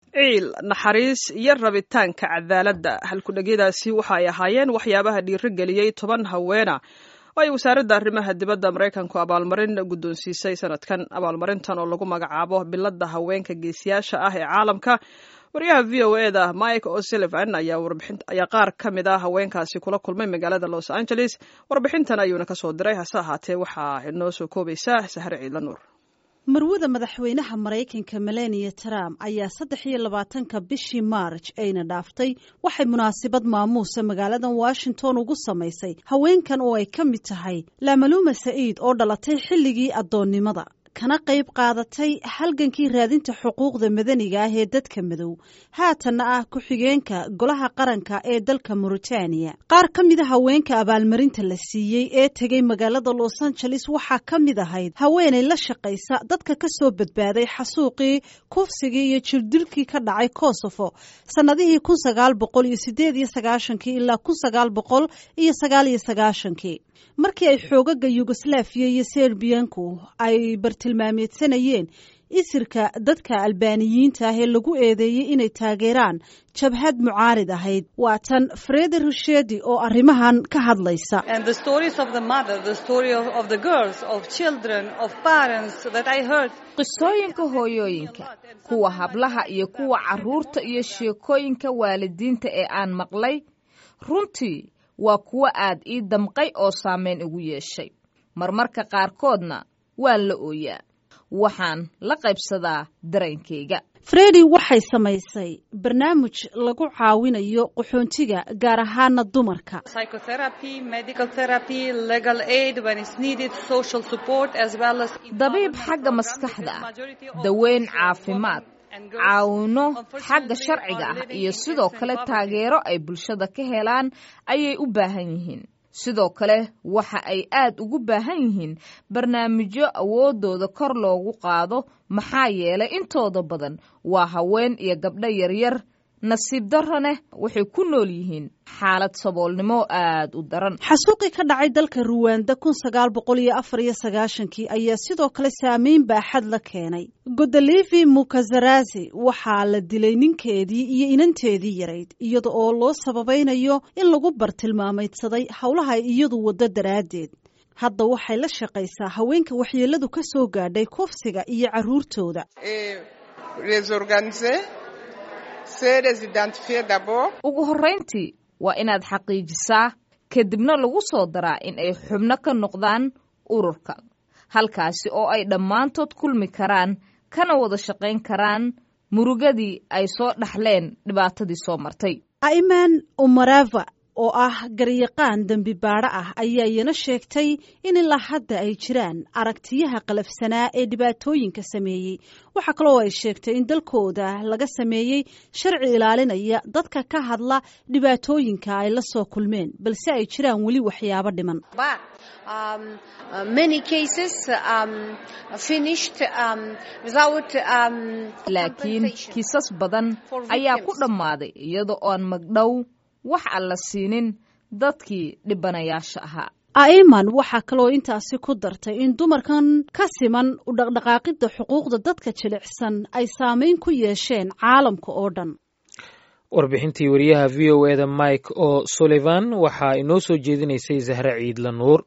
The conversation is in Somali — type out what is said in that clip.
ciil naxariis iyo rabitaanka cadaaladda halkudhegyadaasi waxa ay ahaayeen waxyaabaha dhiirigeliyey toban haweena oo ay wasaaradda arrimaha dibadda maraykanku abaalmarin guddoonsiisay sanadkan abaalmarintan oo lagu magacaabo biladda haweenka geesiyaasha ah ee caalamka wariyaha v o e da mike o'sullivan ayaa qaar ka mid ah haweenkaasi kula kulmay magaalada los angeles warbixintan ayuuna kasoo diray hase ahaatee waxaa inoo soo koobaysaa sahre ciidla nuur marwada madaxweynaha maraykanka melania trump ayaa saddex iyo labaatanka bishii maarj ayna dhaaftay waxay munaasabad maamuusa magaaladan washington ugu samaysay haweenkan oo ay ka mid tahay lamaluuma saciid oo dhalatay xilligii addoonnimada kana qayb qaadatay halgankii raadinta xuquuqda madaniga ah ee dadka madow haatanna ah ku-xigeenka golaha qaranka ee dalka mauritaniya qaar ka mida haweenka abaalmarinta la siiyey ee tegay magaalada los angeles waxaa ka mid ahayd haweenay la shaqaysa dadka ka soo badbaaday xasuuqii kufsigii iyo jirdilkii ka dhacay kosovo sannadihii kun sagaal boqol iyo sideed iyo sagaashankii ilaa kun sagaal boqol iyo sagaal iyo sagaashankii markii ay xoogaga yugoslaafiya iyo serbiyanku ay bartilmaameedsanayeen isirka dadka albaaniyiinta ah ee lagu eedeeyey inay taageeraan jabhad mucaarid ahayd waa tan fredi rushedi oo arrimahan ka hadlaysa qisooyinka hooyooyinka kuwa hablaha iyo kuwa carruurta iyo sheekooyinka waalidiinta ee aan maqlay runtii waa kuwo aad ii damqay oo saameyn igu yeeshay marmarka qaarkoodna waan la ooyaa waxaan la qaybsadaa dareenkayga fredi waxay samaysay barnaamij lagu caawinayo qaxoontiga gaar ahaana dumarka dabiib xagga maskaxda ah daweyn caafimaad caawino xagga sharciga ah iyo sidoo kale taageero ay bulshada ka helaan ayay u baahan yihiin sidoo kale waxa ay aad ugu baahan yihiin barnaamijyo awooddooda kor loogu qaado maxaa yeelay intooda badan waa haween iyo gabdho yaryar nasiib daraneh waxay ku nool yihiin xaalad saboolnimo aad u daran xasuuqii ka dhacay dalka ruwanda kun sagaal boqol iyo afar iyo sagaashankii ayaa sidoo kale saameyn baaxad la keenay godolivi mukazarazi waxaa la dilay ninkeedii iyo inanteedii yarayd iyada oo loo sababaynayo in lagu bartilmaamaydsaday howlaha iyadu waddo daraaddeed hadda waxay la shaqaysaa haweenka waxyeeladu ka soo gaadhay kufsiga iyo carruurtooda ugu horrayntii waa inaad xaqiijisaa kadibna lagu soo daraa in ay xubno ka noqdaan ururka halkaasi oo ay dhammaantood kulmi karaan kana wada shaqayn karaan murugadii ay soo dhaxleen dhibaatadii soo martay aiman umarava oo ah garyaqaan dembi baadho ah ayaa iyana sheegtay in ilaa hadda ay jiraan aragtiyaha qalafsanaa ee dhibaatooyinka sameeyey waxaa kaloo ay sheegtay in dalkooda laga sameeyey sharci ilaalinaya dadka ka hadla dhibaatooyinka ay la soo kulmeen balse ay jiraan weli waxyaabo dhiman laakiin kiisas badan ayaa ku dhammaaday iyada oon magdhow wax aan la siinin dadkii dhibanayaasha ahaa aiman waxaa kaloo intaasi ku dartay in dumarkan ka siman u dhaqdhaqaaqidda xuquuqda dadka jilicsan ay saameyn ku yeesheen caalamka oo dhan warbixintii wariyaha v o eda mike o sullivan waxaa inoo soo jeedinaysay zahre ciidla nuur